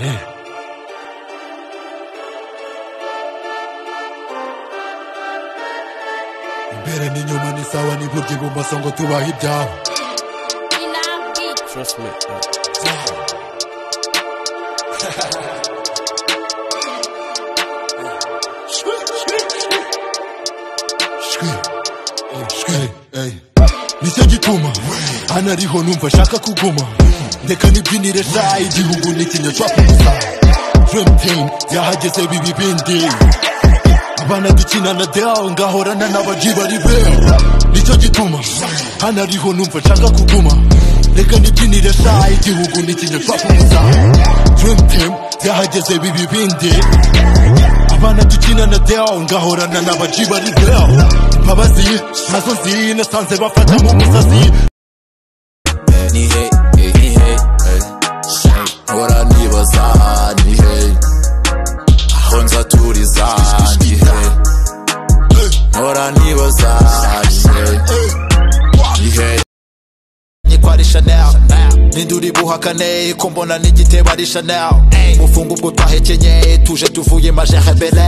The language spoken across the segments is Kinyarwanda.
ね。mbere ni nyuma ni sawa ni kujibu masongo tuwa hip down Trust me. uh, nijyagituma anariho numva ashaka kuguma reka nibyinire sha igihugu n'ikinya cwakugusa dream team yahageze bibi bindi abana dukina na deo ngahorana n'abaji bari bera nicyo gituma hano ariho numva nshaka kuguma reka nibyinire sha igihugu n'ikinya cwakugusa dream team yahageze bibi bindi abana dukina na deo ngahorana n'abaji bari bera imbabazi nazo ziri nasanze bafata mu musazi ni hey, hey, ni hey, hey. Hora nibaza ni hey, aho nzaturiza ni hey, hora nibaza ni hey, ni hey. Niko ari Chanel Ninduri buhakane ko mbona n'igitebo ari Chanel Mufunga ubwo twahekenye tuje tuvuye majere bele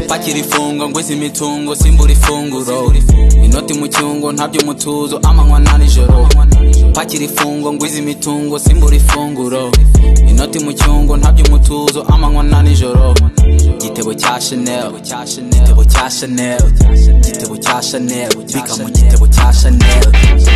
pakira ifungwa ngwiza imitungo simbura ifunguro inoti mu cyungo ntabyo mutuzo amanywa na nijoro pakira ifungwa ngwiza imitungo simbura ifunguro inoti mu cyungo ntabyo mutuzo amanywa na nijoro igitebo cya chanel igitebo cya chanel igitebo cya chanel bika mu gitebo cya chanel